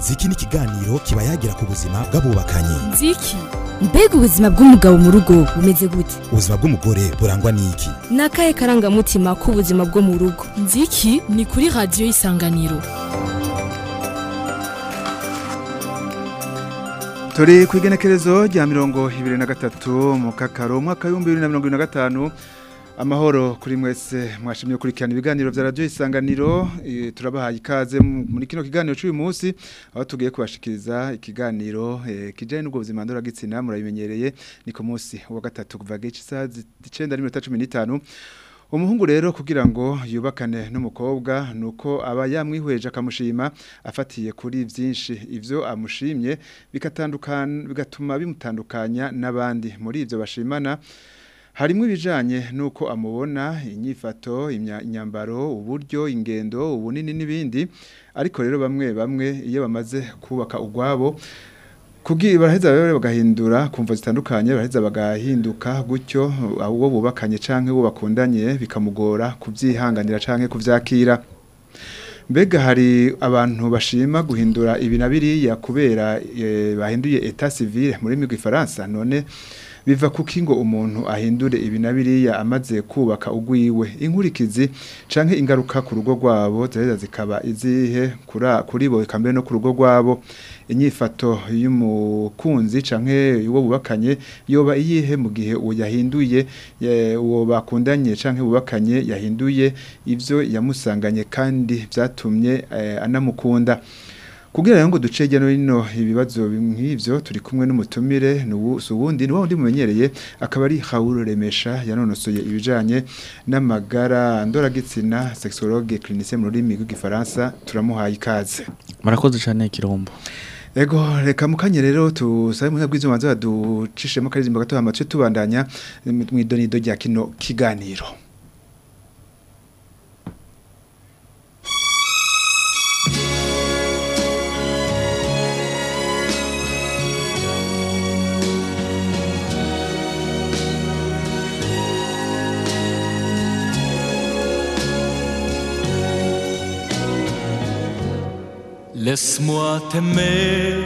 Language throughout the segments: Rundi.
ziki ni ikiganiro kiba yagira ku buzima bw'abubakanye nziki mbega ubuzima bw'umugabo mu rugo bumeze gute ubuzima bw'umugore burangwa n'iki ni akahe karangamutima k'ubuzima bwo mu rugo nziki ni kuri radiyo y'isanganiro turi ku igenekerezo rya mirongo ibiri na gatatu mu kakaro umwaka w'ibihumbi bibiri na mirongo ibiri na gatanu amahoro kuri mwese mwashimye gukurikirana ibiganiro bya radiyo isanganiro eh, turabahaye ikaze mu- muri kino kiganiro cy'uyu munsi aho tugiye kubashikiriza ikiganiro eh, kijyanye n'ubwo buzima ndoragitsina murabimenyereye ni ku munsi wa gatatu kuva gice isaha zi- icenda n'iminota cumi n'itanu umuhungu rero kugira ngo yubakane n'umukobwa nuko aba yamwihweje akamushima afatiye kuri byinshi ivyo amushimye bikatandukana bigatuma bimutandukanya n'abandi muri ivyo bashimana harimo ibijanye nuko amubona inyifato imya- inyambaro uburyo ingendo ubunini n'ibindi ariko rero bamwe bamwe iyo bamaze kubaka ugwabo kugira baraheza rero bagahindura kumva zitandukanye baraheza bagahinduka gutyo uwo bubakanye canke uwo bakundanye bikamugora kuvyihanganira canke kuvyakira mbega hari abantu bashima guhindura ibi na biriya kubera eh, bahinduye etat civil muri migwi Faransa none biva kuki ngo umuntu ahindure ibi na biriya amaze kubaka ugwiwe inkurikizi canke ingaruka ku rugo rwabo ziraheza zikaba izihe kura- kuri bo eka mbere no ku rugo rwabo inyifato y'umukunzi canke uwo bubakanye yoba iyihe mu gihe uwo yahinduye eh, uwo bakundanye canke bubakanye yahinduye ivyo yamusanganye kandi vyatumye eh, anamukunda kugira rero ngo duce hirya no hino ibibazo nk'ivyo turi kumwe n'umutumire n'ubu- si uwundi ni wa wundi mumenyereye akaba ari Raoul Remesha yanonosoye ibijanye n'amagara ndoragitsina sexologue clinicien mu rurimi rw'igifaransa turamuhaye ikaze murakoze cyane kirombo Ego reka mukanye rero tusabe mu bwizo manzo ducishemo karizimba gato hama tuce tubandanya mu idonido rya kino kiganiro Laisse-moi t'aimer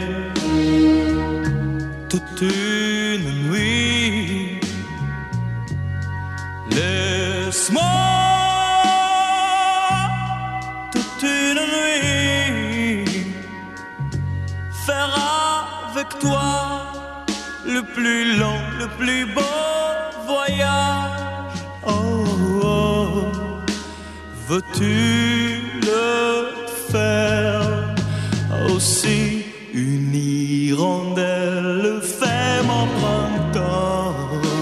toute une nuit. Laisse-moi toute une nuit faire avec toi le plus long, le plus beau voyage. Oh, oh. Veux-tu le faire aussi une hirondelle fait mon printemps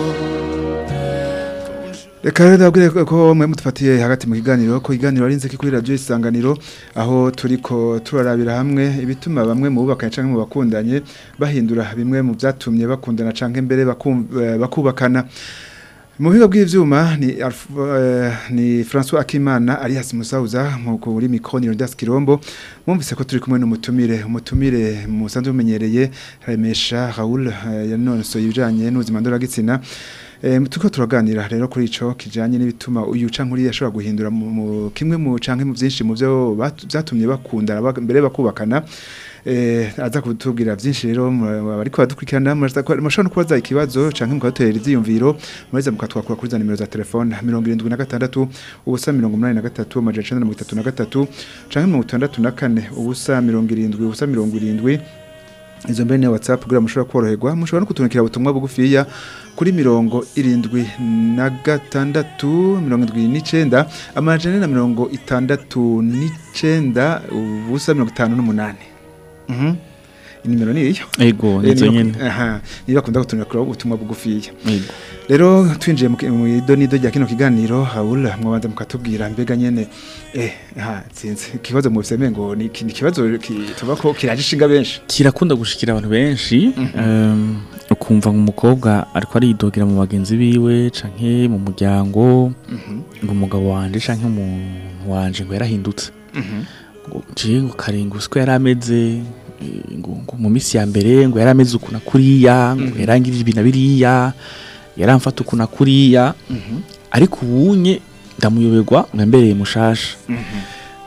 Reka rero ndabwire ko mwe mutufatiye hagati mu kiganiro ko iganiro ari nzeki kuri radio isanganiro aho turiko turarabira hamwe ibituma bamwe mu bubakanye canke mu bakundanye bahindura bimwe mu vyatumye bakundana canke mbere bakum- eh, bakubakana mu bigo bw'ivyuma ni Alf- eh, ni François Akimana Arias Musauza mu kuri mikroniro das Kirombo mwumvise ko turi kumwe n'umutumire umutumire musanzwe mumenyereye Remesha Raoul eh, yanonosoye ibijanye n'ubuzima ndoragitsina Eh, tuko turaganira rero kuri ico kijanye n'ibituma uyu canke uriya ashobora guhindura mu, mu kimwe mu canke mu vyinshi mu vyo bat- vyatumye bakundana bak- mbere bakubakana eh aza kutubwira vyinshi rero bariko badukurikirana murashobora no kubaza ikibazo canke mukatera ivyiyumviro mureza mukatwakura kuri za nimero za telefone 76 ubusa 83 amajana 933 canke 64 ubusa 70 ubusa 70 izo mbene ya WhatsApp kugira mushobora koroherwa mushobora no kutunukira ubutumwa bugufiya kuri mirongo irindwi na gatandatu mirongo irindwi n'icenda amajana na mirongo itandatu n'icenda ubusa mirongo itanu n'umunani Mhm. inimero ni iyo ego Eh, nizo niba- nyene aha, niba bakunda kutunukira ubutumwa bugufiya ego rero twinjiye mu ki- mu idonido rya kino kiganiro Raoul mwabanza mukatubwira mbega nyene eh ha sinzi ikibazo mu biseme ngo ni ni ikibazo ki- tuba ko kiraje ishinga benshi kirakunda gushikira abantu benshi em, ukumva ngo umukobwa ariko aridogera mu bagenzi biwe canke mu muryango ngo umugabo wanje canke umuntu wanje ngo yarahindutse ngo nje ngo karengusi ko yari ameze eh, ngo ngo mu minsi ya mbere ngo yari ameze uku na kuriya ngo yarangirije ibi na biriya yaramfata uku na kuriya ariko ubunye ndamuyoberwa ngo yambereye mushasha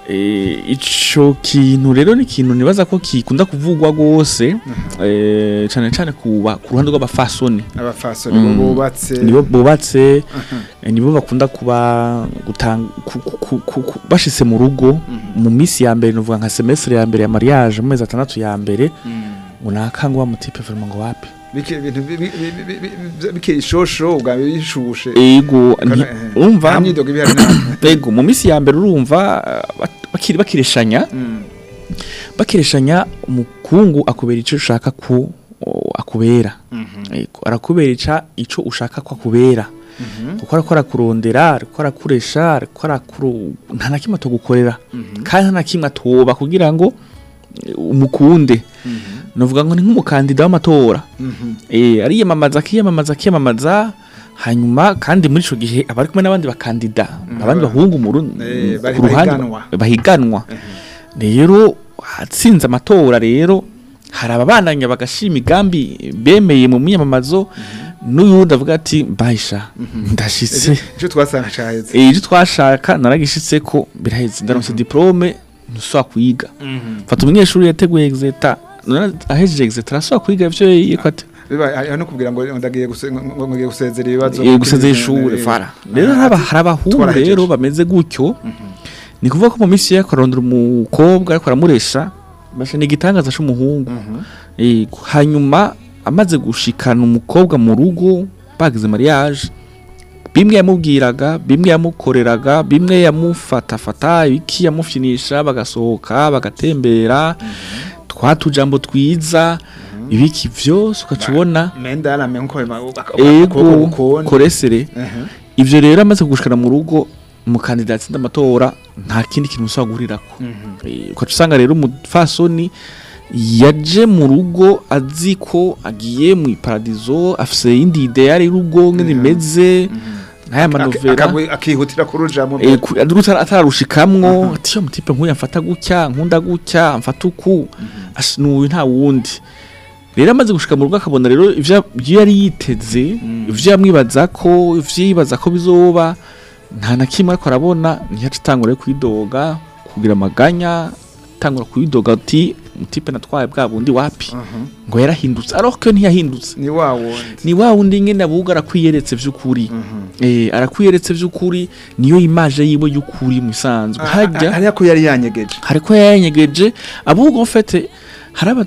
Eh, ico kintu rero ni ikintu nibaza ko kikunda kuvugwa gose eh, cane cane ku ba- ku ruhande rw'abafasoni abafasoni Mm. bo bubatse nibo bubatse eh, nibo bakunda kuba gutanga ku- ku- ku- ku- ku- bashitse mu rugo mu minsi ya mbere nuvuga nka semestre ya mbere ya mariage mu mezi atandatu ya mbere ngo nakanga wa mutipe vraiment ngo wapi bike ibintu bi- bi- bi- bi- bi- bike ishosho ubwa bishushe ego Kana- nti- eh, urumva nta myidogo ibihari nta ego mu minsi ya mbere urumva eh, bak- bakiri bakireshanya Mm. bakireshanya umukungu akubera icyo ushaka ku o, akubera Mhm. Ego, arakubera ica ico ushaka ko akubera Mhm. kuko ariko arakurondera ariko arakuresha ariko arakuru nta na kimwe atogukorera Mhm. kandi nta na kimwe atoba kugira ngo eh, umukunde Mhm. novuga ngo ni nk'umukandida w'amatora Mhm. eh ariyamamaza akiyamamaza akiyamamaza hanyuma kandi muri ico gihe aba ari kumwe n'abandi bakandida abandi bahungu mu ru- Eh, bari- ku ruhande bahiganwa. bahiganwa rero hatsinze amatora rero hari ababandanya bagashima imigambi bemeye mu myamamazo n'uyundi avuga ati mbahisha ndashitse icyo twasanga caheze Eh, ivyo twashaka naragishitse ko biraheze ndaronse diplome ntusubira kwiga fata umunyeshuri yateguye exeta none ahejeje exeta arasubira kwiga ivyo yiko ate biba hariho no kubwira ngo ndagiye guse- ngo- ngo ngiye gusezera ibibazo Eh, gusezera ishure Eh, fara rero hari aba- hari abahungu twarahejeje. rero bameze gutyo ni kuvuga ko mu minsi ye akarondera umukobwa ariko aramuresha basha ni igitangaza c'umuhungu Mhm. Eh, hanyuma amaze gushikana umukobwa mu rugo bagize mariage bimwe yamubwiraga bimwe yamukoreraga bimwe yamufatafata ibiki yamufyinisha bagasohoka bagatembera twa tujambo twiza ibiki vyose ukaca ubona menda arame nko ego koresere Mhm. ivyo rero amaze kugushikana mu rugo umukandida yatsinda amatora nta kindi kintu usaba guhurirako Mhm. Eh, ukaca usanga rero umufasoni yaje mu rugo azi ko agiye mu iparadizo afise iyindi ideyari y'urugo ngene imeze nk'aya manovera Akagwi- akihutira kurujamo Eh, ku- adurutse atararushikamwo ati yo mutipe nk'uyu amfata gutya nkunda gutya amfata uku Ash, n'uyu nta wundi rero amaze gushika mu rugo akabona rero ivyo ivyo yari yiteze ivyo yamwibaza ko ivyo yibaza ko bizoba nta na kimwe ariko arabona ntiyaca atangura kwidoga kugira amaganya atangura kwidoga ati mutipe natwaye bwa bundi wapi Mhm. ngo yarahindutse ariko ko ntiyahindutse ni wa wundi ni wa wundi nyene abuga arakwiyeretse vy'ukuri Mhm. eh arakwiyeretse vy'ukuri niyo imaje yiwe y'ukuri musanzwe Ah, hajya ah, hariya ko yari yanyegeje hariko yanyegeje ahubwo mfete haraba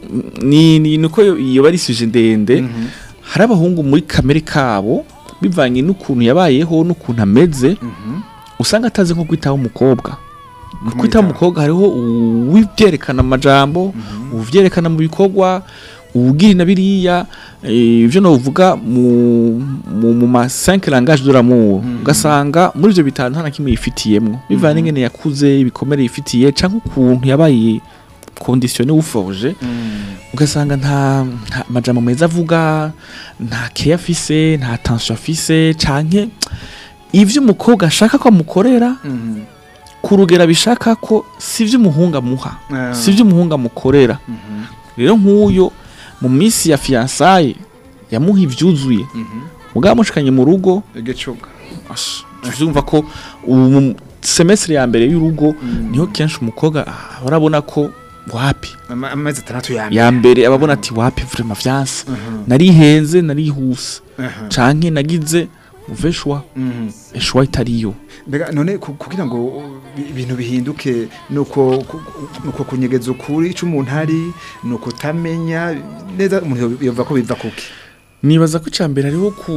ni ni nuko iyo bari suje ndende Mhm. hari abahungu muri kamere kabo bivanye n'ukuntu yabayeho n'ukuntu ameze Mhm. usanga atazi nko kwitaho umukobwa mu Kumwitaho. kwitaho umukobwa hariho uwivyerekana amajambo uvyerekana mu bikorwa uwugira na biriya eh, ivyo novuga mu mu, mu ma 5 langage de l'amour ugasanga muri ivyo bitanu nta na kimwe yifitiyemwo bivanye n'ingene yakuze ibikomere yifitiye canke ukuntu yabaye conditionné uforge ugasanga nta nta majambo meza avuga nta care afise nta attention afise canke ivyo umukobwa ashaka ko amukorera Mhm. ku rugero bishaka ko si vyo umuhungu amuha Ah. si vyo umuhungu amukorera Mhm. rero nk'uyo mu minsi ya fiyansaye yamuha ivyuzuye Mhm. mugabo amushikanye mu rugo igicuga ash, tuzumva ko ubu semestre ya mbere y'urugo niho kenshi umukobwa ah, arabona ko wapi Ama- amezi atandatu ya mbere ya mbere ababona ati wapi vraiment vyanse narihenze narihuse Mhm. canke nagize uveshwa Mhm. eshwa itariyo mbega none ku- kugira ngo uh, bi- ibintu bihinduke nuko ku- nuko kunyegeza ukuri ico umuntu ari nuko utamenya neza umuntu yumva ko biva kuki nibaza ko icambere hariho ku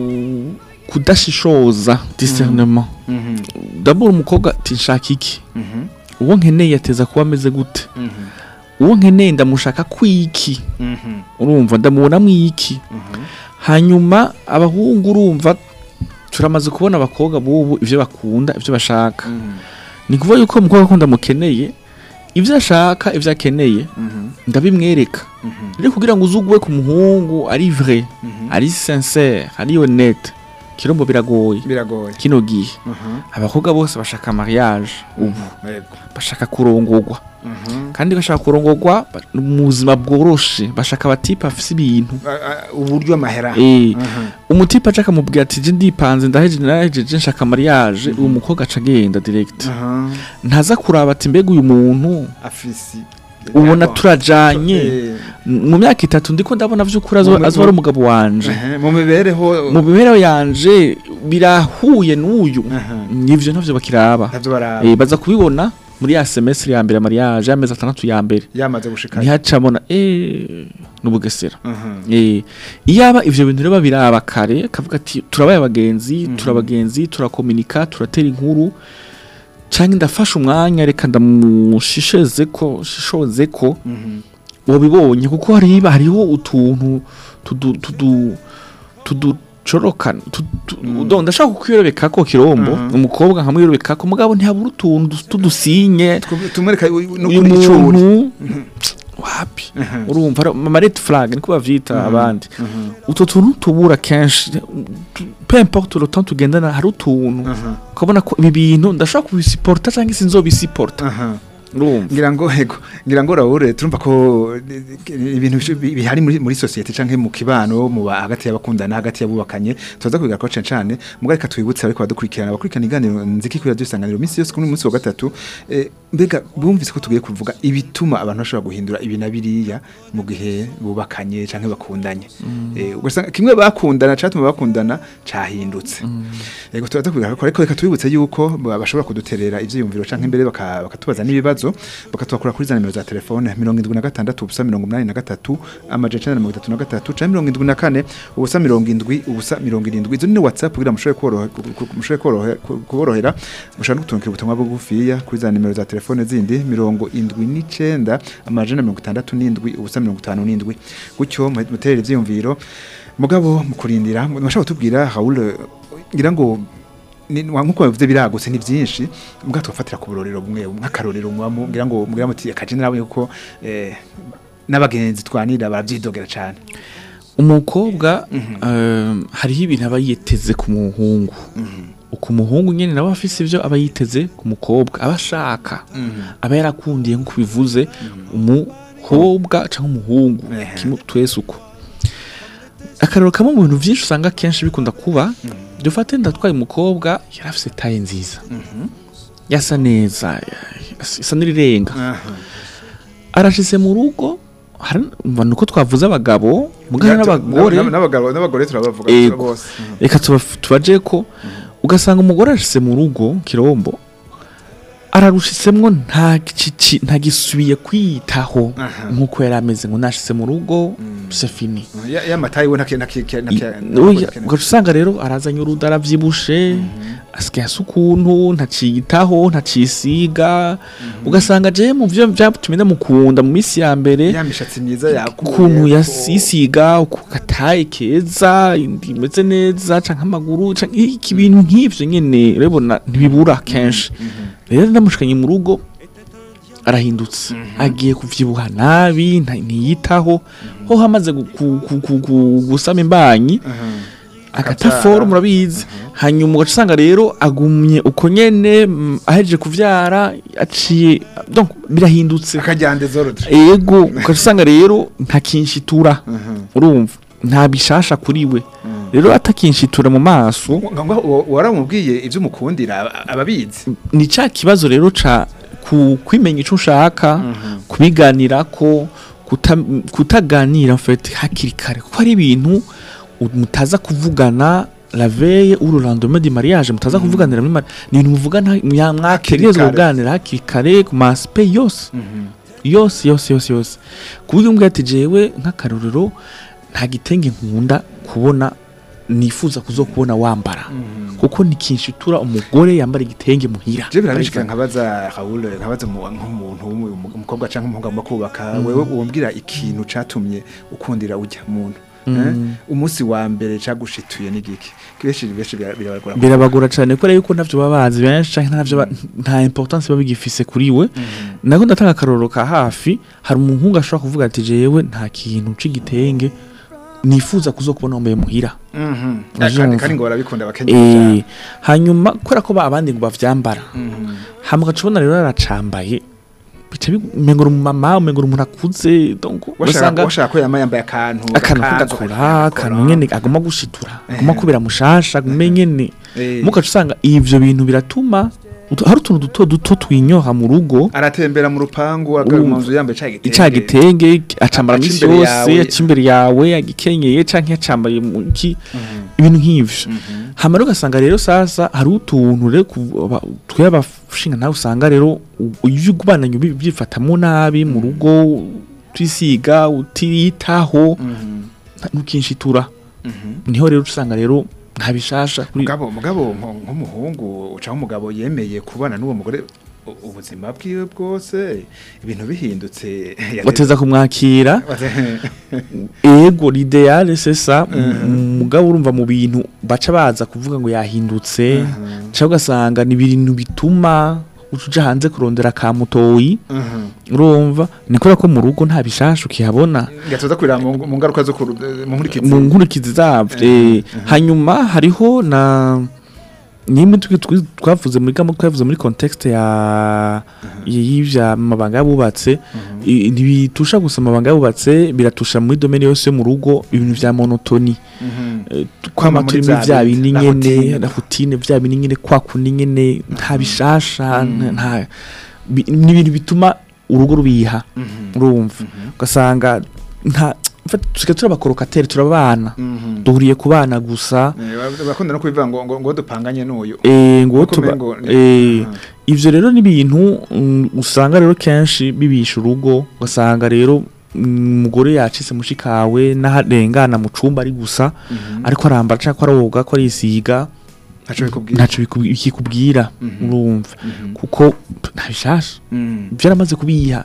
kudashishoza discernement d'abord umukobwa ati nshaka iki Mhm. uwo nkeneye yateza kuba ameze gute Mhm. uwo nkeneye ndamushaka kwiki Mhm. urumva ndamubonamo iki Mhm. hanyuma abahungu urumva turamaze kubona abakobwa bubu ivyo bakunda ivyo bashaka Mhm. ni kuvuga yuko umukobwa ko ndamukeneye ivyo ashaka ivyo akeneye Mhm. ndabimwereka Mhm. rero kugira ngo uzugwe ku muhungu ari vrai Mhm. ari sincere ari honnête kirombo biragoye biragoye kino gihe Mhm. abakobwa bose bashaka mariage ubu Yego. bashaka kurongorwa Mhm. kandi bashaka kurongorwa ba- mu buzima bworoshe bashaka abatipe afise ibintu A- a- uburyo amahera Eh, Mhm. umutipe aca akamubwira ati je ndipanze ndaheje ndahejeje nshaka mariage uwo mukobwa aca agenda direct Mhm. ntaza kuraba ati mbega uyu muntu afisi ubona Yego. turajanye Eh, mu myaka itatu ndiko ndabona vy'ukuri azo Mu- azo ari umugabo wanje ehe, mu mibereho mu mibereho yanje birahuye n'uyu Aha. nivyo ntavyo bakiraba ntavyo baraba Eh, baza kubibona muri ya semestre ya mbere ya mariage y'amezi atandatu ya mbere yamaze gushika ntihacabona eh n'ubugesera Mhm. eh iyaba ivyo bintu rero babiraba kare akavuga ati turabaye abagenzi turabagenzi turakomunika turatera inkuru canke ndafashe umwanya reka ndamushisheze ko shishoze ko Mhm. wabibonye kuko hariba hariho utuntu tudu tudu tuducorokana tudu ndashaka kukwiyobeka ko kirombo Mhm. umukobwa nkamwiyobeka ko mugabo ntihabura utuntu tudusinye Tw- tumwereka uyu n'ukuri icuri muntu wapi urumva ari- ama red flag niko bavyita abandi utwo tuntu tubura kenshi peu importe le temps tugendana hari utuntu ukabona ko ibi bintu ndashaka kubisiporta cyangwa se nzobisiporta Aha. urumva ngira ngo ego ngira ngo Raoul turumva ko eh, ibintu bish- bi- bihari muri muri societe canke mu kibano mu ba- hagati y'abakundana hagati y'abubakanye tuza kwiga ko cane cane muga reka twibutse ariko badukurikirana abakurikirana iganiro nziki kuri radio isanganiro minsi yose kuri uyu munsi wa gatatu eh, mbega bumvise ko tugiye kuvuga ibituma abantu bashobora guhindura ibi na biriya mu gihe bubakanye canke bakundanye eh ugasanga kimwe bakundana catuma bakundana cahindutse Ego turaza kwiga ko ariko reka tubibutse yuko ba- bashobora kuduterera ivyiyumviro canke imbere baka- bakatubaza n'ibibazo bakatwakura kuri za nimero za telefone 76 ubusa 83 amajana 33 canke 74 ubusa 70 ubusa 70 izo ni WhatsApp kugira mushobore korohe mushobore korohe kuborohera mushobora gutunkira ubutumwa bugufiya kuri za nimero za telefone zindi 79 amajana 67 ubusa 57 gutyo muterera ivyiyumviro mugabo mukurindira mwashaka kutubwira Raoul ngira ngo ni wa- nkuko bavuze biragutse ni byinshi mbwa tufatira ku burorero bumwe nk'akarorero mwamo ngira ngo mugira muti akaje nabonye kuko eh, n'abagenzi twanira baravyidogera cyane umukobwa um, hariho ibintu aba yiteze ku muhungu uko umuhungu nyene nawe afise ivyo aba yiteze ku mukobwa aba ashaka aba yarakundiye nk'uko bivuze umukobwa cyangwa umuhungu Ehe. kimwe twese uko akarero kamwe mu bintu byinshi usanga kenshi bikunda kuba dufate ndatwaye umukobwa yari afise taye nziza yasa neza isa n'irirenga arashize mu rugo hari ni uko twavuze abagabo mugana n'abagore n'abagabo n'abagore turabavuga Ego. bose reka tuba- tubaje ko ugasanga umugore arashyize mu rugo kirombo ararushisemwo nta gici- nta gisubiye kwiyitaho Aha. nk'uko yari ameze ngo nashize mu rugo c'est fini ya ya matayi we nake nake Oya, ugaca usanga rero arazanye uruda aravyibushe asigaye asa ukuntu ntaciyitaho ntacisiga ugasanga je mu vyo vyatumye ndamukunda mu minsi ya mbere ya mishatsi myiza yakuye ukuntu yasisiga uku gataye keza indi imeze neza canke amaguru canke iki bintu nk'ivyo nyene urabona ntibibura kenshi rero ndamushikanye mu rugo arahindutse agiye kuvyibuha nabi nta- ntiyitaho ho hamaze gu- gu- gu- gu- gu- gusama imbanyi agataforo murabizi hanyuma ugaca usanga rero agumye uko nyene mm, ahejeje kuvyara aciye donc birahindutse akajyande zorodre ego ugaca usanga rero ntakinshitura urumva nta bishasha kuri we rero atakinshitura mu maso waramubwiye ivyo umukundira ababizi ni cya kibazo rero ca ku kwimenya ico ushaka kubiganirako kuta, kutaganira en fait hakiri kare kuko hari ibintu u- mutaza kuvugana la veille ou le lendemain du mariage mutaza kuvuganira muri mari ni ibintu muvugana mwa- mwategerezwa kare. kuganira hakiri kare ku ma aspect yose yose yose yose yose kuburyo umbwira ati jewe nk'akarorero nta gitenge nkunda kubona nifuza kuzokubona wambara kuko nikinshitura umugore yambara igitenge muhira je birabishika nkabaza Raoul nkabaza mu- nk'umuntu w'umu- umukobwa canke umuhungu agomba kubaka wewe umbwira ikintu catumye ukundira ujya muntu eh? umunsi wa mbere cagushituye n'igiki benshi benshi bira- birabagora birabagora cyane kubera yuko ntavyo baba bazi benshi canke ntavyo ba- nta importance baba bigifise kuri we nako ndatanga akarorero ka hafi hari umuhungu ashobora kuvuga ati jewe nta kintu c'igitenge nifuza kuzokubona wambaye muhira Mhm. Uravyumva? kandi kandi ngo barabikunda abakenyezi Eh, cyane hanyuma kubera ko ba abandi ngo bavyambara Mhm. hama ugacubona rero aracambaye bica bimengura umumama umengura umuntu akuze donc washaka ugasanga washaka ko yama yambaye akantu akantu gakanzu, k'agakora akantu nyene agomba gushitura agomba Eh. kubera mushasha agume nyene Eh. mugaca usanga ivyo bintu biratuma utu- hari utuntu duto duto twinyoha mu rugo aratembera mu rupangu agaruka mu nzu yambaye ca gitenge ica gitenge acambara Aca misi imbere yose yawe. aca imbere yawe agikenyeye canke yacambaye mu ki ibintu nk'ivyo hama rero ugasanga rero sasa hari utuntu rero ku- aba- twe abashinga nawe usanga rero u- ivyo ugubananye ubi- ubyifatamwo nabi mu rugo twisiga utiyitaho nta- ntukinshitura niho rero usanga rero nta bishasha kuri mugabo mugabo nko- nk'umuhungu ucaho umugabo yemeye kubana n'uwo mugore u- ubuzima bwiwe bwose ibintu bihindutse bateza kumwakira ego l'idéal c'est ça mugabo urumva mu bintu baca baza kuvuga ngo yahindutse cyangwa ugasanga ni ibintu bituma uca hanze kurondera ka mutoyi urumva ni kubera ko mu rugo nta bishasha ukihabona gatoza kurira mu mu ngaruka zo kuru- mu nkurikizi mu nkurikizi zavyo eh, hanyuma hariho na nimwe twi- twi- twavuze muri gamo twavuze muri context ya y'ivya mabanga yabubatse i- ntibitusha gusa amabanga yabubatse biratusha muri domaine yose yo mu rugo ibintu vya monotoni Mhm. Eh, Kwama kwama muri turimo vya vya bindi, bindi la nyene routine. la routine vya bindi nyene kwa kundi nyene nta bishasha nta bi- ni ibintu bituma urugo rubiha urumva ugasanga nta tusigaye turabakorokateri turabana Mhm. duhuriye ku bana gusa Eh, bakunda no kubivuga ngo ngo ngo dupanganye n'uyu eh, ngo Uko tuba umengo ni- eh, Aha. ivyo rero ni ibintu mm, usanga rero kenshi bibisha urugo ugasanga rero mm, umugore yacitse mushikawe n'aharengana mu cumba ari gusa ariko arambara cyangwa aroga ko arisiga ntaco bikubwira ntaco biku- bikikubwira urumva kuko p- nta bishasha Mhm. byaramaze kubiha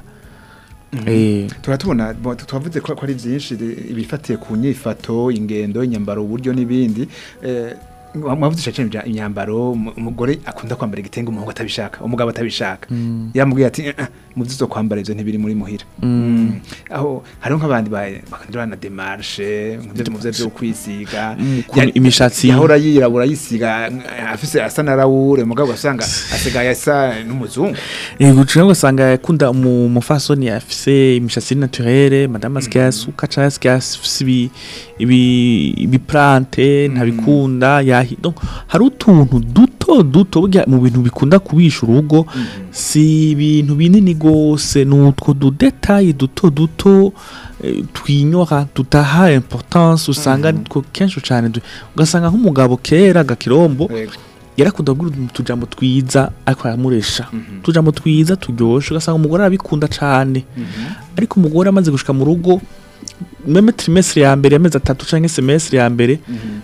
eh turatubona bo- twavuze ko ko ari byinshi de- ibifatiye ku nyifato ingendo inyambaro uburyo n'ibindi eh, mwavuze cyane ibya imyambaro umu- umugore akunda kwambara igitenge umuhungu atabishaka umugabo atabishaka yamubwiye ati "Eh, eh, mu byo kwambara ivyo ntibiri muri muhira Mm. aho hariho nk'abandi ba- bakandura na demarche nk'ibyo mu byo byo kwisiga Mm, ukuntu Ya- imishatsi- yahora yirabura yisiga eh, afise asa na rawure umugabo asanga asigaye asa n'umuzungu Yego cyangwa ugasanga yakunda umu- umufasoni afise imishatsi naturelle madame asigaye asuka cyangwa asigaye afise ibi ibi ibiplante ntabikunda yahi donc hari utuntu duto duto burya mu bintu bikunda kubisha urugo si ibintu binini gose ni utwo dudetayi duto duto eh, twinyora tutaha importance usanga aritwo kenshi cyane du- ugasanga nk'umugabo kera gakirombo Yego. yarakunda kugira utujambo twiza ariko aramuresha utujambo twiza turyoshe ugasanga umugore arabikunda cyane ariko umugore amaze gushika mu rugo meme trimestre ya mbere amezi atatu canke semestre ya mbere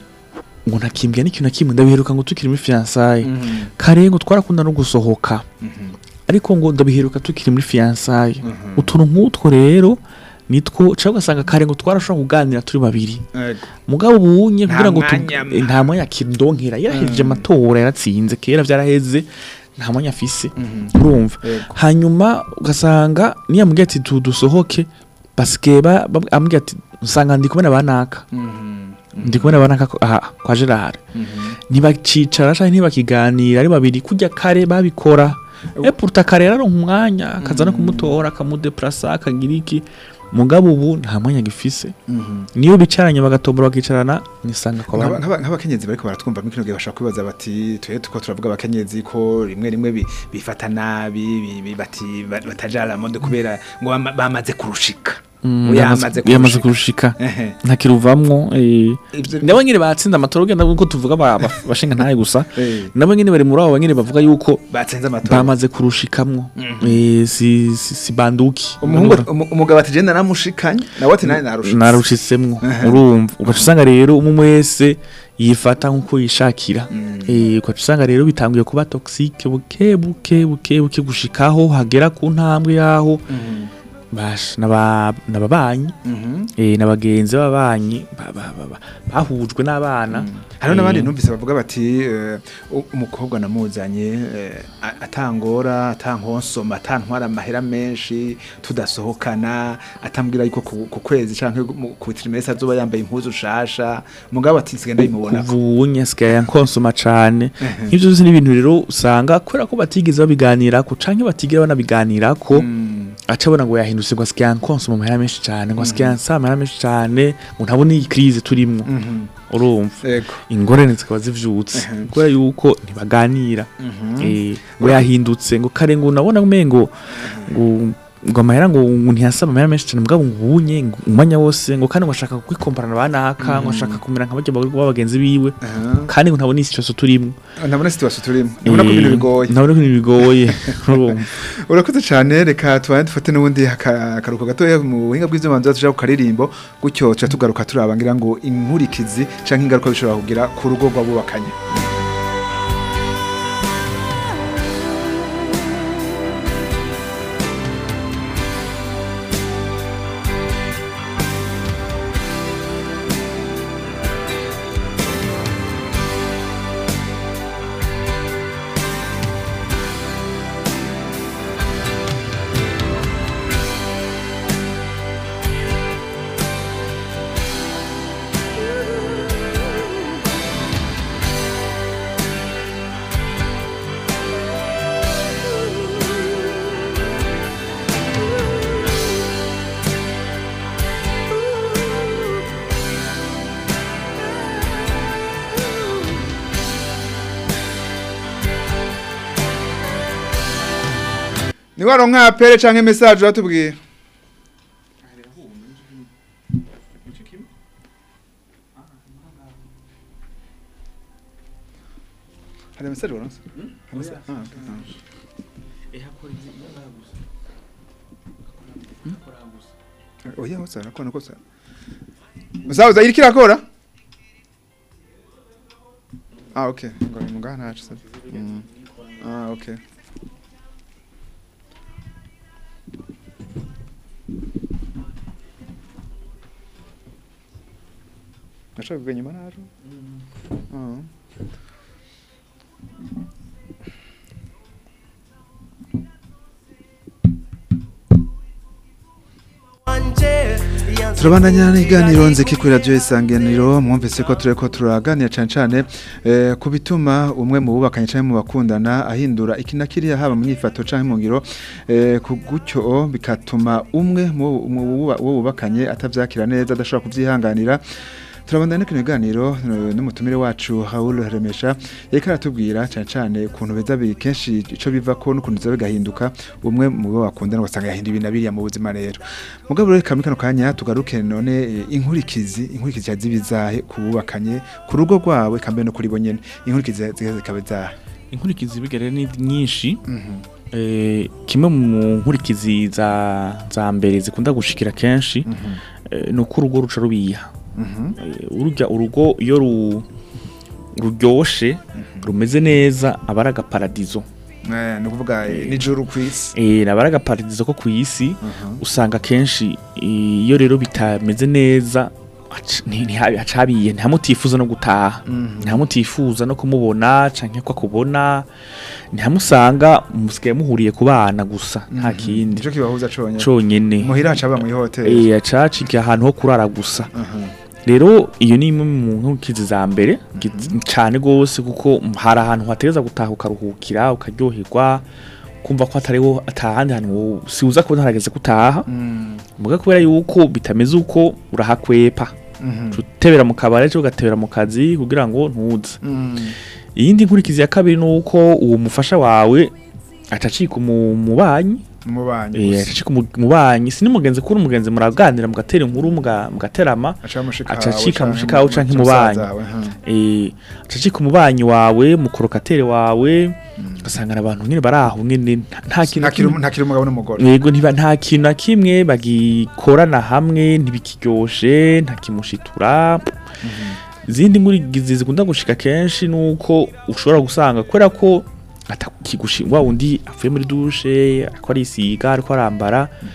ngo ntakimbwira n'ikintu na kimwe ndabiheruka ngo tukiri muri fiançailles kare ngo twarakunda no gusohoka ariko ngo ndabiheruka tukiri muri fiançailles utuntu nk'utwo rero nitwo cyangwa ugasanga kare ngo twarashobora kuganira turi babiri Yego. mugabo ubunye Nta kugira ngo tu- mwanya mwa- eh, nta mwanya kidonkera yarahejeje amatora yaratsinze kera vyaraheze nta mwanya afise urumva Yego. hanyuma ugasanga niyo amubwiye ati tu dusohoke basigaye ba- ba- amubwiye ati usanga ndi kubona banaka ndi kubona banaka ko- aha kwa Gerard ntibacicara canke ntibakiganira ari babiri kurya kare babikora e pourtant kare yararonka umwanya akaza no kumutora akamudeplasa akagira iki mugabo ubu nta mwanya gifise niyo bicaranye bagatombora bakicarana nisanga kwa Nk'aba- bana nk'aba- nk'abakenyezi bariko baratwumva muri kino gihe bashobora kwibaza bati twe tuko turavuga abakenyezi ko rimwe rimwe bi- bifata nabi bi- bi- bati ba- batajara mode kubera ngo bama- bamaze kurushika Mm, Ngo yamaze yamaze kurushika. kurushika Ehe. ntakiruvamwo eh. Ivyo- nabo nyine batsinze amatora ugenda uko tuvuga ba- ba- bashinga ntaye gusa Eh. nabo nyine bari muri abo nyine bavuga yuko batsinze amatora bamaze kurushikamwo Eh, si, si, si banduki umuhungu umu- umugabo ati jenda namushikanye nawe ati nawe narushitse narushitsemwo urumva ugaca usanga rero umwe wese yifata nk'uko yishakira Eh, ugaca usanga rero bitanguye kuba toxique buke buke buke buke gushikaho hagera ku ntambwe yaho basha naba nababanyi Mhm. eh nabagenzi b'ababanyi ba- ba- ba- ba- bahujwe n'abana hariho n'abandi Eh, numvise bavuga bati eh, u- umukobwa namuzanye eh, a- atangora atankonsoma atantwara amahera menshi tudasohokana atambwira yuko ku ku kwezi canke mu- ku trimestre azoba yambaye impuzu shasha mugabo ati nsigaye ndayimubona kuva ubu nyasigaye nkonsoma cane nk'ivyo byose ni ibintu rero usanga kubera ko batigeze babiganirako canke batigera banabiganirako aca abona ngo yahindutse ngo asigaye nkonsoma amahera menshi cane ngo asigaye ansaba amahera menshi cane ngo ntabone iyi crise turimwo urumva Ego. ingorane zikaba zivyutse kubera yuko ntibaganira Eh, ngo yahindutse ngo kare ngo unabona umengo ngo ngo amahera ngo ngo ntiyasaba amahera menshi cyane mugabo ngo ubunye ngo umwanya wose ngo kandi ngo ashaka kwikomparana banaka ngo ashaka kumera nka bajya bagenzi biwe Aha. kandi ngo ntabona isi cyose turimo ntabona situation turimo nibona ko ibintu bigoye ntabona ko ibintu bigoye urumva urakoze cyane reka tubaye dufate n'ubundi aka- akaruhuko gatoya mu buhinga bw'ivyuma tuja ku karirimbo gutyo tuca tugaruka turaba ngira ngo inkurikizi canke ingaruka bishobora kugira ku rugo rw'abubakanye ni waronka apere canke message uratubwira hari message waronse Hari message? Ah, okay. Ah. oya hose arakora kose musaza iriko irakora ah okay ngo ni mungaha ntacu se Mm. ah okay Nashaka kuvuga nyuma naje Ah. turabandanya n'iganiro nziki kuri radiyo isanganiro mwumvise ko tureko turaganira cyane cyane eh, ku bituma umwe mu bubakanye cyangwa mu bakundana ahindura iki na kiriya haba mu myifato cyangwa mu ngiro eh, ku gutyo bigatuma umwe mu mu buba- uwo bubakanye atabyakira neza adashobora kubyihanganira turabandana kino biganiro eh, n'umutumire wacu Raoul Remesha yariko aratubwira cyane cyane ukuntu beza bi kenshi ico bivako n'ukuntu biza bigahinduka umwe mu bo bakundana ugasanga yahinda ibintu biriya mu buzima rero mugabo rero kamwe kano kanya tugaruke none eh, inkurikizi inkurikizi zibizahe kububakanye ku rugo rwawe kambe no kuri bo nyene inkurikizi zikaba zahe inkurikizi bigere ni nyinshi eh, kimwe mu nkurikizi za za mbere zikunda gushikira kenshi eh, ni uko urugo ruca rubiha Eh, urujya urugo iyo ru ruryoshe rumeze neza aba ari agaparadizo Eh, ni ukuvuga eh, nijoro kw'isi Eh, aba ari agaparadizo ko ku isi usanga kenshi eh, iyo rero bitameze neza hac- nti- ntiha- hacabiye ntihamutifuza no gutaha ntihamutifuza no kumubona canke ko akubona ntihamusanga musigaye muhuriye ku bana gusa nta kindi nico kibahuza conyene conyene muhira hacaba mu ihoteli Eh, acaciga ahantu ho kurara gusa rero iyo ni imwe mu nkukizi za mbere gi- cane gose kuko hari ahantu hategeza gutaha ukaruhukira ukaryoherwa kumva ko atariho atahandi hantu wo- siuza kubona harageze gutaha muga kubera yuko bitameze uko urahakwepa utebera mu kabare cyo ugatebera mu kazi kugira ngo ntuze iyindi nkurikizi ya kabiri ni uko uwo mufasha wawe atacika umu- umubanyi umubanyi Eh, gusa. atacika umu- umubanyi si n'umugenzi kuri umugenzi muraganira mugatera inkuru muga- mugaterama aca mushika aca wawe acika canke mushika wawe canke musaza umubanyi. wawe, ha. eh acacika umubanyi wawe mukorokatere wawe ugasanga abantu nyine bari aho nyine nta- nta kintu ntakiri kimwe- ntakiri umugabo n'umugore yego ntiba nta kintu na kimwe bagikorana hamwe ntibikiryoshe ntakimushitura izindi nkurikizi zikunda gushika kenshi nuko ushobora gusanga kubera ko atakigushi wa wundi avuye muri dushe ariko arisiga ariko arambara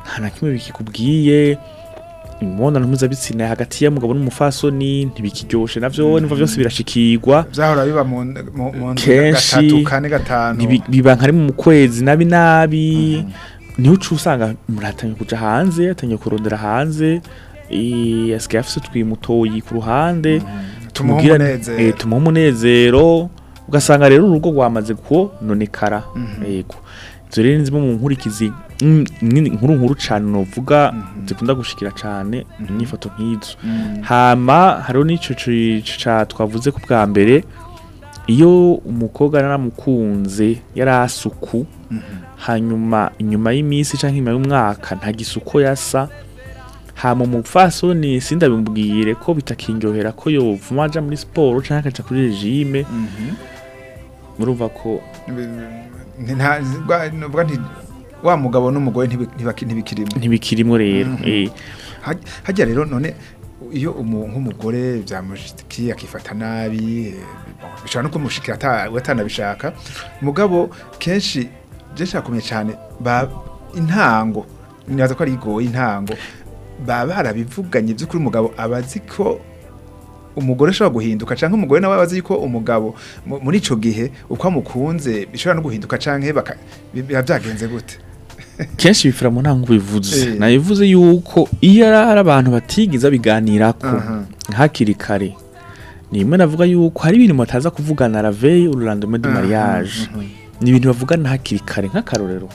nta na kimwe bikikubwiye imibonano mpuzabitsina hagati y'umugabo n'umufasoni ntibikiryoshe navyo niva vyose birashikirwa byahora biba mu mu- mu nzu Kenshi gatatu kane gatanu Ntibi- biba nka rimwe mu kwezi nabi nabi niho uca usanga muratanye kuja hanze atangiye kurondera hanze eh, asigaye afise twimutoyi ku ruhande tumuha tumubwira- umunezero. eh, tumuha umunezero ugasanga rero urugo rwamaze kononekara yego izo rero ni zimwe mu nkurikizi mm, nini- nkuru nkuru cane novuga zikunda gushikira cane inyifato nk'izo hama hariho n'ico ci- ca twavuze ku bwa mbere iyo umukobwa naramukunze yari asuku hanyuma inyuma y'iminsi canke inyuma y'umwaka nta gisuko yasa hama umupfasoni sindabimubwire ko bitakindyohera ko yovuma aja muri siporo canke akaja kuri regime murumva ko Nti- nta- rwa- nuvuga nti wa mugabo n'umugore ntibi- ntibaki- ntibikirimo ntibikirimwo rero eh, Haj- hajya rero none iyo umu- nk'umugore byamushikiye akifata nabi eh, bishobora no kumushikira ata- we atanabishaka mugabo kenshi byashaka kumenya cyane ba intango nibaza ko ari igoye intango baba barabivuganye by'ukuri umugabo aba azi ko umugore ashobora guhinduka cyangwa umugore nawe aba azi ko umugabo mu- muri ico gihe uko amukunze bishobora no guhinduka cyangwa baka- biba byagenze gute kenshi bifira mu ntango bivuze Eh. nabivuze yuko iyo ari abantu batigiza biganirako Aha. hakiri kare ni imwe navuga yuko hari ibintu bataza kuvugana la veille ou le lendemain du Aha, mariage aha. ni ibintu bavugana hakiri kare nk'akarorero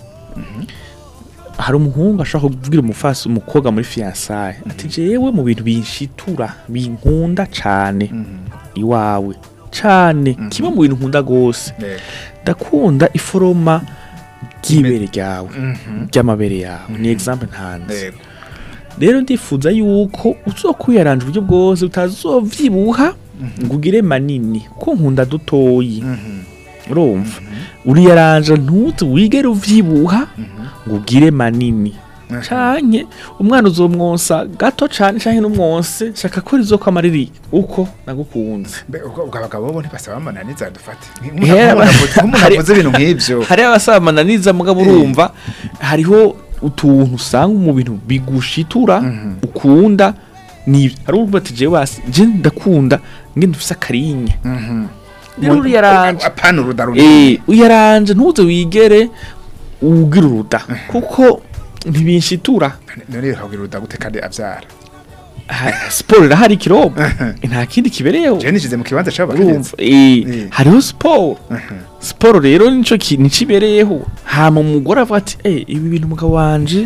hari umuhungu ashobora kubwira umufasi umukobwa muri fiyansaye ati jewe mu bintu binshitura binkunda cane iwawe cane kimwe mu bintu nkunda gose Yego. ndakunda iforoma ry'ibere ryawe Mhm. ry'amabere yawe ni example ntanze Yego. rero ndifuza yuko uzokwiyaranja uburyo bwose utazovyibuha ngo ugire manini ko nkunda dutoyi urumva uriyaranja ntuze wigere uvyibuha ngo ugire manini canke umwana uzomwonsa gato cane canke n'umwonse shaka ko rizokwama riri uko nagukunze Mbe, ubwo ubwo abagabo bo ntibasaba amananiza dufate Hera- nk'umuntu hari- avuze ibintu nk'ivyo hari abasabana niza mugabo urumva hariho utuntu usanga mu bintu bigushitura ukunda ni hari uvuga ati jewe wasi je ndakunda ngende ufise akarinya rero uriyaranje apana urudaru eh uyaranje ntuze wigere ugira uruda kuko ntibinshitura none ukagira uruda gute kandi avyara Ha- siporo irahari ikirobo nta kindi kibereyeho je nishize mu kibanza urumva c'abakenyezi eh Eh. hariho siporo siporo rero nico kintu cibereyeho hama umugore avuga ati eh ibi bintu umugabo wanje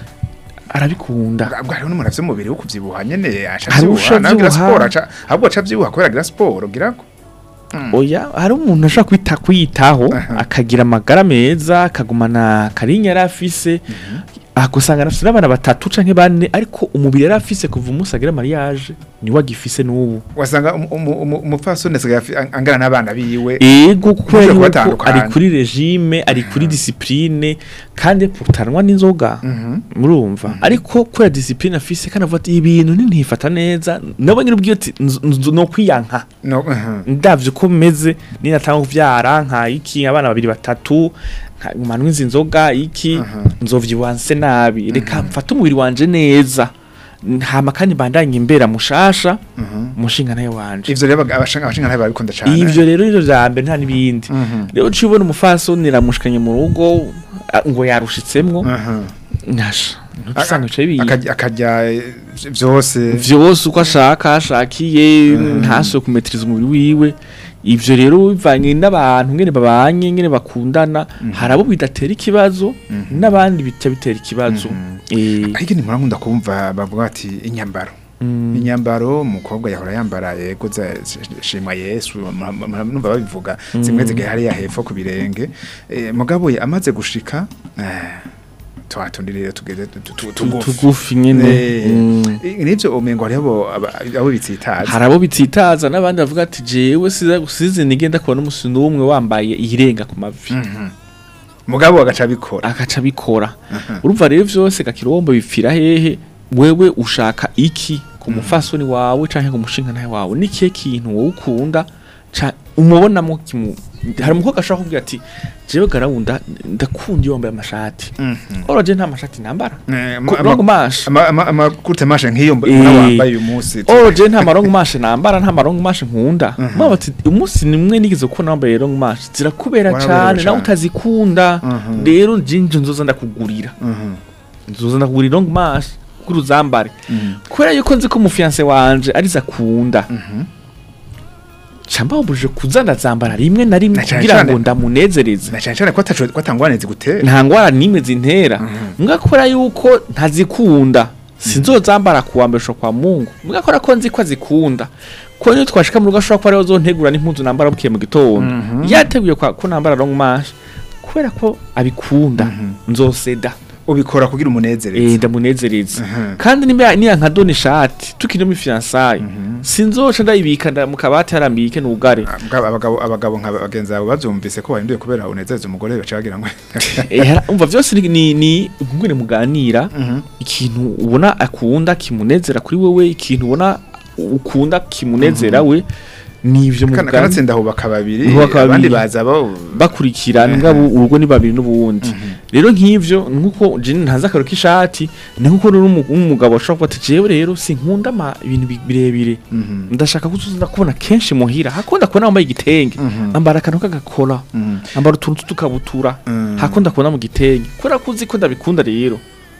arabikunda ubwo hariho n'umuntu afise umubiri wo kuvyibuha nyene aca Hari avyibuha usha nawe agira avyibuha. siporo aca ahubwo aca avyibuha kubera agira siporo gira ko oya hari umuntu ashobora kwita kwiyitaho Aha. akagira amagara meza akagumana karinya yari afise akusanga afise n'abana batatu canke bane ariko umubiri yari afise kuva umunsi agira mariage niwe agifise n'ubu wasanga umu- umu- umu- umupfasoni asigaye afi- angana n'abana biwe ego kuko Mushobora yari ko kubatandukanya. ari kuri regime ari kuri discipline kandi putanwa n'inzoga murumva ariko kubera discipline afise kandi avuga ati ibintu ntintifata neza nabo nyine ubwiye ati "Nz- nz- no kwiyanka no mhm. ndavye uko meze ninatanga kuvyara nka iki abana babiri batatu manwe izi nzoga iki nzovyibuha nse nabi reka mfate umubiri wanje neza hama kandi bandanye imbera mushasha mushinga nayo wanje ivyo rero abag- abashinga abashinga ntabe babikunda cane ivyo rero nivyo vya mbere nta n'ibindi rero uciye ubona umufasoni ramushikanye mu rugo a- ngo yarushitsemwo Mhm. nasha ntusanga bicaye biyi Akarya- akarya eh, vyose vyose uko ashaka ashakiye ntasuye kumetiriza umubiri wiwe ivyo rero bivanye n'abantu ngene babanye ngene bakundana hari abo bidatera ikibazo n'abandi bita bitera ikibazo Eh, ariko ni nkunda kumva bavuga ati inyambaro inyambaro umukobwa yahora yambara yego za- shima yesu mura- mura- numva babivuga zimwe zigaye hariya hepfo ku birenge Eh, mugabo ye amaze gushika eh, twatundiriye tugeze tu- tu- tu- tugufi tugufi nyene Eh, Mm. nivyo umengo hariho abo- aba- abo bitsitaza hari abo bititaza n'abandi bavuga ati jewe siza gusize nigenda kubona umusino n'umwe wambaye irenga ku mavi mugabo agaca abikora agaca abikora urumva rero vyose gakirombo bipfira hehe wewe ushaka iki ku mufasoni wawe canke ku mushinga nawe wawe ni kihe kintu wowe ukunda ca- umubonamo kimu hari umukobwa ashobora kubwira ati jewe garawunda ndakunda iyo wambaye amashati oro je nta mashati nambara Eh, ama- Ku- ama- long mash ama- ama- amakute mashe nk'iyo mba- Eh. mbona wambaye uyu munsi oro je nta marongo mashe nambara nta marongo mashe nkunda mwaba ati umunsi nimwe nigeze kubona wambaye long mash zirakubera Waraberewe cane nawe cane. utazikunda Mhm. rero jinje nzoza ndakugurira Mhm. nzoza ndakugurira long mash kuri uzambare kubera yuko nzi ko umufiance wanje ariza akunda camba wabujije kuza ndazambara rimwe na rimwe Na cane kugira cane- ngo ndamunezereze na cyane cyane ko ataco ko atangwane zigutera nta ngwara n'imwe zintera mbwa kubera yuko ntazikunda sinzozambara kuwa mbere kwa mungu mbwa kubera ko nzi ko azikunda ko niyo twashika mu rugo ashobora kuba ariho zontegura n'impuzu nambara bukiye mu gitondo yateguye kwa- ko nambara long mash kubera ko abikunda nzoseda ubikora kugira umunezereze eh ndamunezereza Mhm. kandi nimba niya nka doni shati tukiri muri fiançailles sinzoca ndayibika nda- mu kabati harambike n'ubugare Abagabo- abagabo abagabo nka bagenzi bawe bavyumvise ko wahinduye kubera unezereza umugore baca bagira ngo Eh, hara- umva byose ni ni, ni ngwene muganira ikintu ubona akunda kimunezera kuri wewe ikintu ubona ukunda kimunezera we nivyo Kana- muganira kanatsinda hubaka babiri Hubaka abandi babiri. baza bo bakurikirana ngabo urugo ni babiri n'ubundi rero nk'ivyo nkuko je ntaza akaro k'ishati ni nkuko rero umu- umugabo ashobora kuba ati jewe rero sinkunda ama ibintu bi- birebire ndashaka kuzuza kubona kenshi muhira hakunda kubona wambaye igitenge ambara akantu k'agakora ambara utuntu tw'utukabutura Mhm. hakunda kubona mu gitenge kubera ko uzi ko ndabikunda rero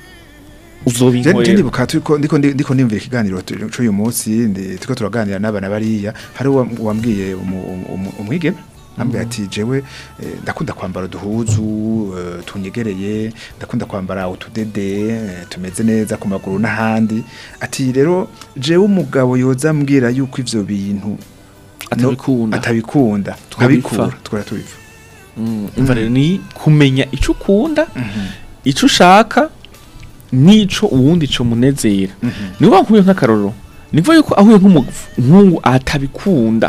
Je- je uzobinkorera ndibuka turiko ndiko ndi- ndiko ndimvira ikiganiro tu- c'uyu munsi ndi- turiko turaganira n'abana bariya hari uwa- uwambwiye umu- umu- umwigeme ambwiye ati jewe eh, ndakunda kwambara uduhuzu eh, tunyegereye ndakunda kwambara utudede eh, tumeze neza ku maguru n'ahandi ati rero jewe umugabo yoza ambwira yuko ivyo bintu atabikunda atabikunda Twabipfa. tukabikura tukora tubipfa Mm, umva rero ni kumenya ico ukunda ico ushaka nico uwundi co munezera niba nkuye nk'akarorero nivuga yuko ahuye nk'umuhungu atabikunda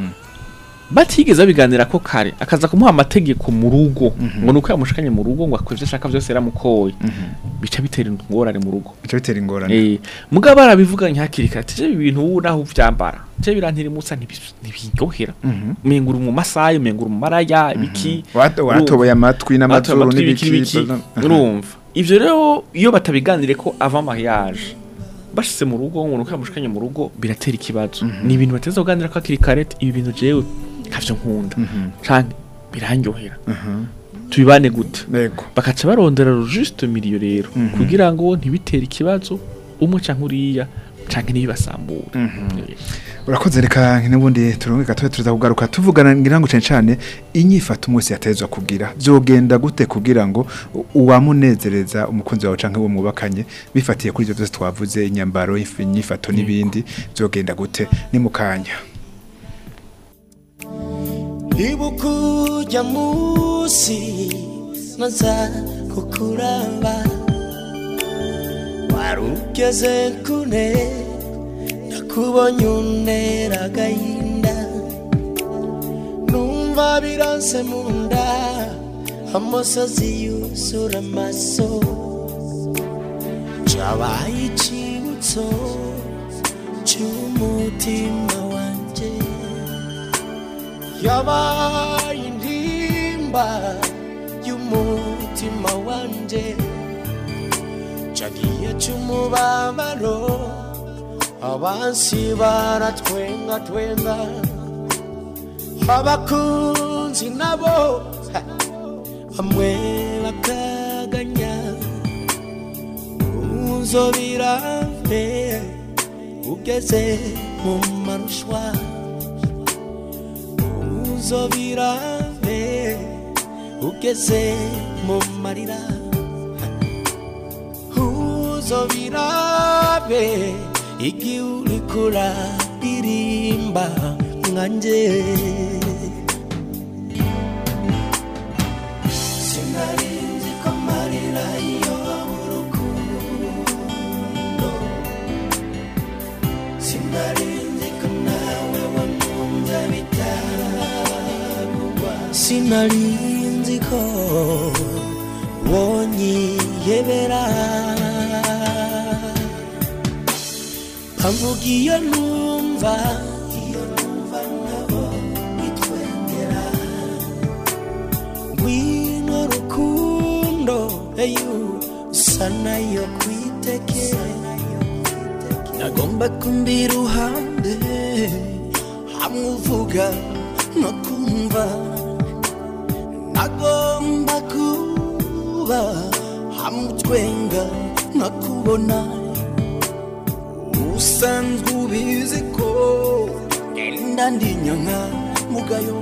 batigeze babiganira ko kare akaza kumuha amategeko mu rugo ngo nuko yamushikanye mu rugo ngo akore ivyo ashaka vyose yaramukoye bica bitera ingorane mu rugo bica bitera ingorane Eh, mugabo barabivuganye hakiri kare ati je ibi bintu ubu naho uvyambara je birantira imusa ntibi- ntibiryohera mengura mu masayi mengura mu maraya ibiki Wat- waratoboye amatwi n'amazuru amatwi n'ibiki n'ibiki n'ibiki urumva ivyo rero iyo batabiganire ko avant mariage bashitse mu rugo ngo nuko yamushikanye mu rugo biratera ikibazo ni ibintu bateza kuganira ko hakiri kare ati, ibi bintu jewe ntavyo nkunda canke birandyohera tubibane gute Yego. bakaca barondera le juste milieu rero kugira ngo ntibitere ikibazo umwe canke uriya canke ntibibasambure Eh, urakoze reka n'ubundi turunge gatoya tuza kugaruka tuvugana ngira ngo cyane cyane inyifato umunsi yatezwa kugira byogenda gute kugira ngo u- uwamunezereza umukunzi wawe canke uwo mwubakanye bifatiye kuri ivyo byose twavuze inyambaro if- inyifato n'ibindi byogenda gute ni mu kanya ibuka ujya munsi naza kukuraba wari ugeze kune nakubonye untera agahinda numva biranse mu nda amosozi yuzura amaso cabaye icibutso c'umutima wanje yabaye intimba y'umutima wanje cagiye c'umubabaro abansi baratwenga twenga abakunzi nabo ha, bamwe bakaganya uzobirave ugeze mu marushwa uzobirave ugeze mu marira uzobirabe igihe uriko uraririmba nkanje sinarinzi ko amarira iyo urukundo sinarinzi ko nawe wamwumva bitarugwa sinarinzi ko wonyiyebera bavuga iyo numva iyo numva nabo bitwengera you usa nayo kwiteke nagomba kumbi iruhande hamwe uvuga no kumva nagomba kuba hamwe utwenga no kubona usanzwe ubizi ko ngenda ndinyanka mugayo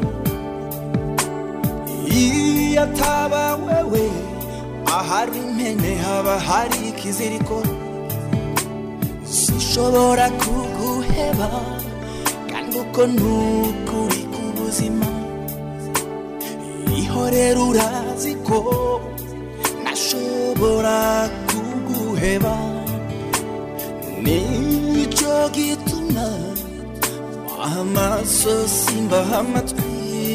iyo ataba wewe ahari impene haba hari ikiziriko sinshobora kuguheba kandi uko nukuri ku buzima ihorera urazi ko nashobora kuguheba nicyo gituma amaso simbaha amatwi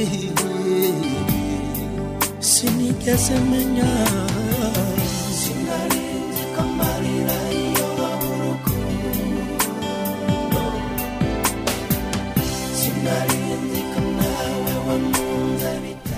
sinigeze menya sinarinzi ko amarira iyo babura urukundo sinarinzi ko nawe wakunze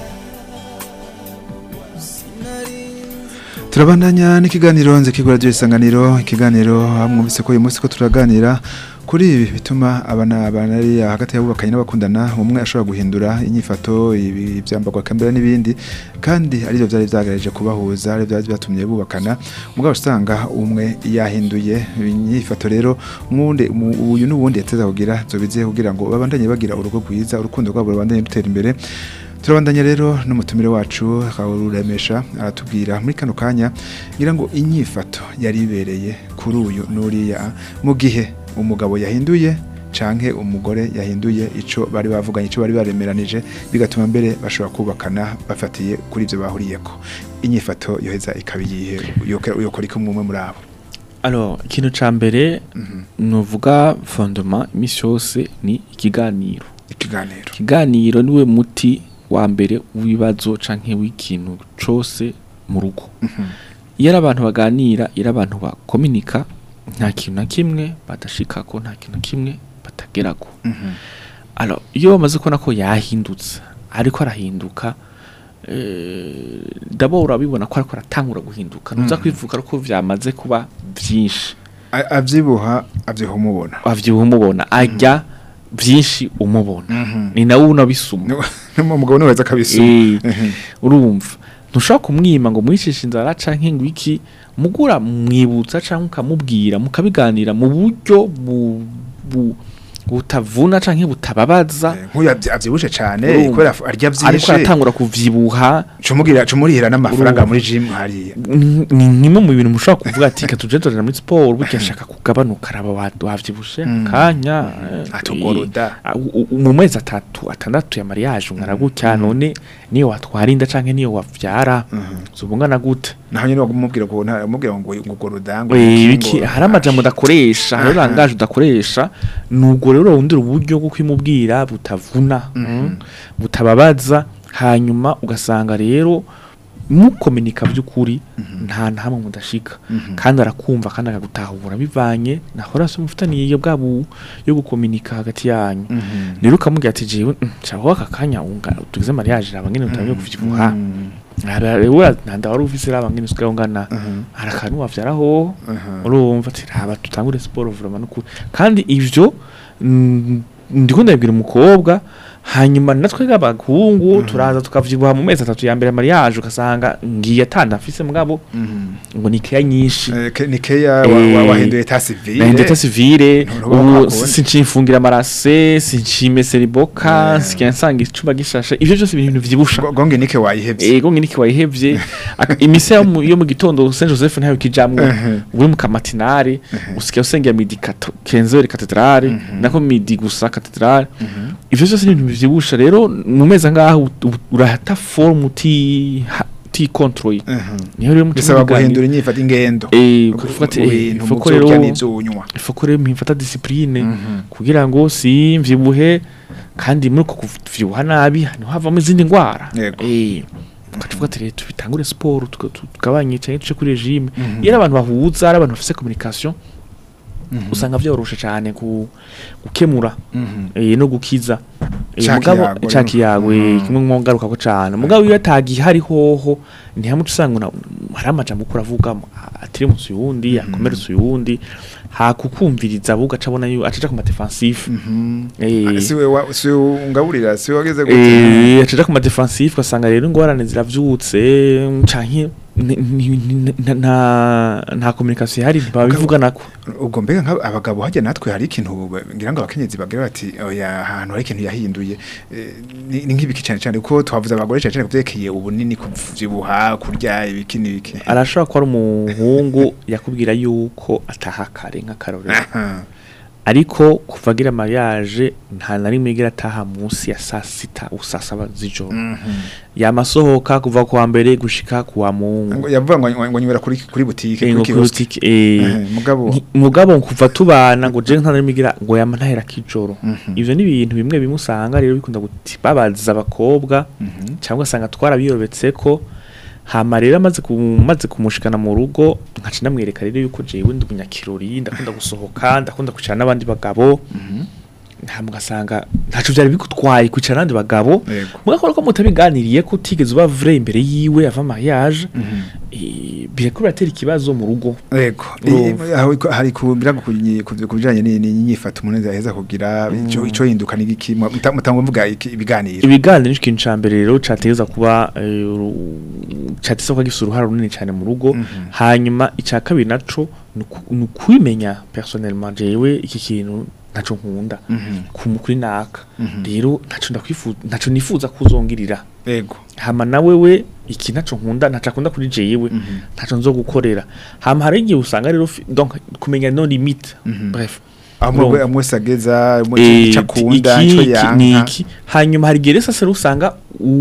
bitaba sinarinzi turabandanya n'ikiganiro nze kigura ryo isanganiro ikiganiro mwumvise ko uyu munsi ko turaganira kuri ibi bituma abana abana ari hagati y'abubakanye n'abakundana umwe ashobora guhindura inyifato ibi byambagwa kambera n'ibindi kandi aribyo byari byagaraje kubahuza ari byari byatumye bubakana mugabo usanga umwe yahinduye inyifato rero mwunde mu- uyu n'uwundi yateza kugira zobize kugira ngo babandanye bagira urugo rwiza urukundo rwabo rubandanye rutera imbere turabandanya rero n'umutumire wacu ruremesha aratubwira muri kano kanya ngira ngo inyifato yari ibereye kuri uyu n'uriya mu gihe umugabo yahinduye canke umugore yahinduye ico bari bavuganye ico bari baremeranije bigatuma mbere bashobora kubakana bafatiye kuri ivyo bahuriyeko inyifato yoheza ikaba iyihe Yoke- yokora iki umwe muri abo alors ikintu ca mbere nuvuga fondement imisi yose ni ikiganiro ikiganiro ikiganiro niwe muti wa mbere w'ibibazo canke w'ikintu cose mu rugo iyo ari abantu baganira iyo ari abantu bakominika nta kintu na kimwe badashikako nta kintu na kimwe batagerako alors iyo bamaze kubona ko yahindutse ariko arahinduka eh, d'abord urabibona ko ariko aratangura guhinduka ntuza kwivuga ko vyamaze kuba vyinshi A- avyibuha avyiha umubona wavyibuha umubona ajya vyinshi umubona ni nawe unabisuma umugabo niwe weza akabisuma Eh, urumva ntushobora kumwima ngo mwicishe inzara canke ngo iki mugura mwibutsa canke ukamubwira mukabiganira mu buryo bu, bu, butavuna canke butababaza nk'uyu avyi- avyibushe cane Urumva. kubera af- arya ariko vyinshi aratangura kuvyibuha cumubwira cumurihira n'amafaranga Urumva. muri gym hariya ni ni kimwe mu bintu mushobora kuvuga ati reka tuje turajana muri siporo burya nshaka kugabanuka araba wa- wavyibushe kanya eh, Atugoroda. eh, u- u- mu mezi atatu atandatu ya mariage ungana gutya none niyo watwara inda canke niyo wavyara zubungana gute naho nyene wamubwira ko nta umubwira ngo ngo gorodango Eh, iki hari amajambo udakoresha hari Aha. langaje udakoresha nubwo rero urarondera uburyo bwo kwimubwira butavuna mm, butababaza hanyuma ugasanga rero mukominika by'ukuri nta na hamwe mudashika kandi arakumva kandi akagutahura bivanye na horaso mufitaniye iyo bwabo yo gukominika hagati yanyu rero ukamubwira ati jewe mm, nshaka aka kanya unga tugize mariage raba ngene utamye kuvyibuha rero nanda wari ufise raba ngene usigaye ungana hari akantu wavyaraho urumva ati raba tutangure siporo vraiment nukuri kandi ivyo mm, ndiko ndabwira umukobwa hanyuma natwe nk'abahungu turaza tukavyibuha mu mezi atatu ya mbere ya mariage ugasanga ngiye atanda afise mugabo ngo ni keya nyinshi Eh, ke- ni keya wa- Eh, wa- wahinduye ta civile nahinduye ta civile Nturuba ubu kwa kundi. sincifungira amarase sincimesera iboka Eh. sikiya nsanga icuba gishashe ivyo byose ibintu vyibusha Ngo- gonge nike wayihevye ego nginiki wayihevye Aka- imise yo mu- yo mu gitondo Saint Joseph ntayo kijamwo Ehe. uri mu kamatinari usigaye usengera midi kato- kenzeri katedrale nako midi gusa katedrale ivyo byose ni ibintu vyibusha rero mu mezi angaha u- u- urahata form uti ha- uti control niho rero mutima bisaba biganira. guhindura inyifata ingendo eh Mu- kuvuga ati mu eh, bintu, mu foko vyo rero urya n'ivyo unywa foko rero mpimfata discipline kugira ngo si mvyibuhe kandi muri uko kuvyibuha nabi niho havamo izindi ngwara Yego. eh tukavuga ati rero tubitangure siporo tuka- tu- tugabanye cyane tuce kuri regime iyo ari abantu bahuza ari abantu bafise communication usanga vyoroshe cyane ku gukemura eh no gukiza Eh, Ca mugabo kiyago ca rero. kiyago eh, Mm. kimwe mwongaruka ko cyane mugabo iyo atagihari hoho ntihamuca usanga una- hari amajambo uko uravuga atiri munsi uyundi akomeretsa uyundi hakukumviriza ahubwo aca abona yu- aca aja ku madefensive Eh. si we wa- si we ungaburira si we wageze gute Eh, acaja ku madefensive ugasanga rero ingorane ziravyutse canke ni- ni- ni- nta- nta nta communication ihari ntibabivuganako ubwo mbega nka abagabo hajya natwe hari ikintu ba- ngira ngo abakenyezi bagira bati oya ahantu hari ikintu yahinduye Eh, ni ni nk'ibiki cyane cyane kuko twavuze abagore cyane cyane kuvyerekeye ubunini kuvyibuha kurya ibiki n'ibiki arashobora kuba ari umuhungu yakubwira yuko ataha kare nk'akarorero Aha. ariko kuva agira mariage nta na rimwe igira ataha munsi ya saa sita saa saba z'ijoro yamasohoka kuva ku wa mbere gushika ku wa mungu Ngo- yavuga ngo ngo nywera kuri kuri butike Eh, kuri ngo kiosk kuri eh, Eh, mugabo Nti- mugabo kuva tubana ngo je nta narimwe igira ngo yama ntahera kijoro ivyo ni ibintu bimwe bimwe usanga rero bikunda guti babaza abakobwa cyangwa asanga twarabiyobetseko hama rero amaze kumaze kumushikana mu rugo nkaca ndamwereka rero yuko jewe ndi umunyakirori ndakunda gusohoka ndakunda kwicara n'abandi bagabo nta mugasanga ntaco vyari bigutwaye kwicara n'abandi bagabo Yego. mugakora ko mutabiganiriye ko utigeze uba vrai imbere yiwe ava mariage eh, bireko biratera ikibazo mu rugo Yego. Urumva. Eh, aho iko- hari ku birago kubijanye n'inyifato umuntu yaheza kugira ico ico hinduka n'igiki muta- mutangwa mvuga iki- ibiganiro ibiganiro ni ikintu ca mbere rero cateza kuba eh, uru- cateza kuba gifise uruhara runini cyane mu rugo hanyuma ica kabiri naco ni uku- ni ukwimenya personnellement jewe iki kintu ntaco nkunda ku kuri naka rero ntaco ndakwifuza ntaco nifuza kuzongirira Yego. hama nawe we iki ntaco nkunda ntaco akunda kuri jewe ntaco nzo gukorera hama hari igihe usanga rero fi- donc kumenya no limite bref amwe Urumva. amwe sageza Eh, ico akunda iki- ico iki- yanka niki hanyuma hari igihe rero sasa usanga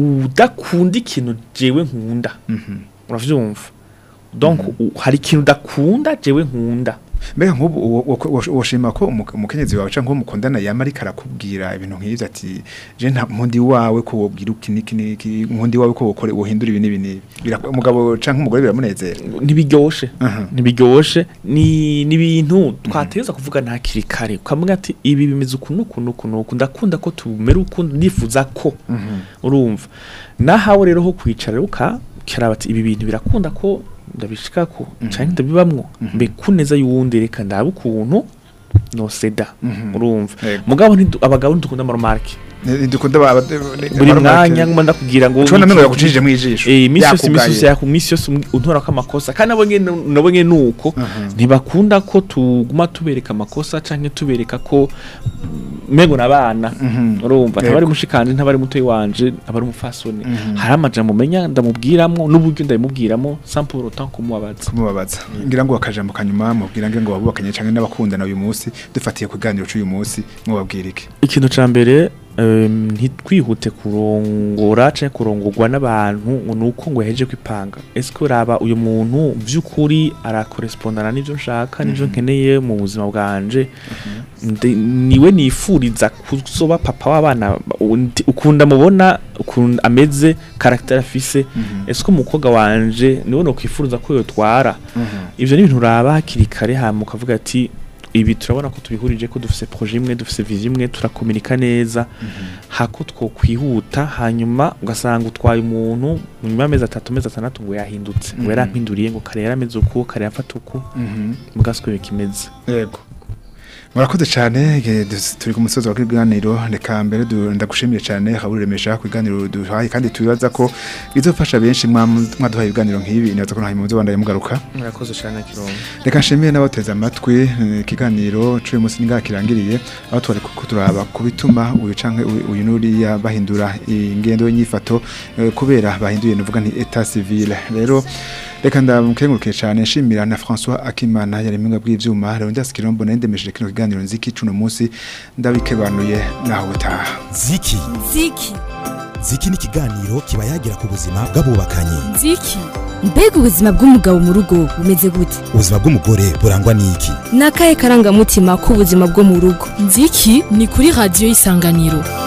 udakunda ikintu jewe nkunda uravyumva donc u- hari ikintu udakunda jewe nkunda mbega nk'ubu uwo- uwo- uwo- woshima ko umu- umukenyezi wawe canke uwo mukundana yama ariko arakubwira ibintu nk'ivyo ati je nta nkundi wawe ko wobwira iki niki niki nkundi wawe ko wokore wohindura ibi n'ibi n'ibi Bira- umugabo canke umugore biramunezera ntibiryoshe Aha. ntibiryoshe ni ni ibintu twateza kuvuga ntakiri kare ukamubwira ati ibi bimeze uku n'uku n'uku n'uku ndakunda ko tumera uku nifuza ko urumva nahawe rero ho kwicara ukakira bati ibi bintu birakunda ko ndabishika ko cyane ndabibamwo mbe kuneza y'uwundi reka ndabe ukuntu no seda urumva Yego. mugabo ntidu- abagabo ntidukunda amaromarke ndukunda ba buri mwanya nguma ndakubwira ngo Ucona mengo iki- yakucijije mwijisho Eh, imisi yose imisi yakugaye. yose yaku imisi yose um- untora ko amakosa kandi nabo nyene nabo nyene nuko ntibakunda ko tuguma tubereka amakosa canke tubereka ko mm, mengo nabana urumva Yego. ntabari mushikanje ntabari mutoyi wanje ntabari umufasoni hari amajambo menya ndamubwiramwo n'uburyo ndabimubwiramo sans pour autant kumubabaza kumubabaza ngira ngo akajambo kanyuma mubwira ngo babubakanye canke n'abakundana uyu munsi dufatiye ku kiganiro cy'uyu munsi mwababwira iki ikintu ca mbere em, ntitwihute kurongora canke kurongorwa n'abantu ngo nuko ngo yaheje kwipanga ese uraba uyu muntu vy'ukuri arakorespondana n'ivyo nshaka n'ivyo nkeneye mu buzima bwanje Nde- niwe nifuriza kuzoba papa w'abana undi- ukunda mubona ukuntu ameze caractère afise ese ko umukobwa wanje niwe nokwifuriza ko yotwara ivyo ni ibintu uraba hakiri kare hama ukavuga ati ibi turabona ko tubihurije ko dufise projet imwe dufise vision imwe turakomunika neza hako twokwihuta hanyuma ugasanga utwaye umuntu mu nyuma y'amezi atatu amezi atandatu ngo yahindutse ngo yarampinduriye ngo kare yarameze uku kare yafata uku mugaswe bikimeze yego murakoze cyane igihe dus- turi ku musozi wa kiganiro reka mbere du- ndagushimiye cyane haburemesha ku biganiro duhaye kandi tubibaza ko bizofasha benshi mwam- mwaduhaye ibiganiro nk'ibi nibaza ko nta muzo bandaye mugaruka murakoze cyane kirongo reka nshimiye n'abateze amatwi eh, ikiganiro cy'uyu munsi ningaha kirangiriye aho twari ko turaba ku bituma uyu canke uyu uyu n'uriya bahindura ingendo y'inyifato eh, kubera bahinduye nuvuga nti etat civil rero reka ndamukengurukiye cyane nshimira na François Akimana yari mwinga bw'ivyuma rero ndasi kirombo nendemesheje kino kiganiro nziki cuno munsi ndabikebanuye naho utaha ziki ziki ziki ni ikiganiro kiba yagira ku buzima bw'abubakanye nziki mbega ubuzima bw'umugabo mu rugo bumeze gute ubuzima bw'umugore burangwa n'iki ni akahe karangamutima k'ubuzima bwo mu rugo nziki ni kuri radiyo y'isanganiro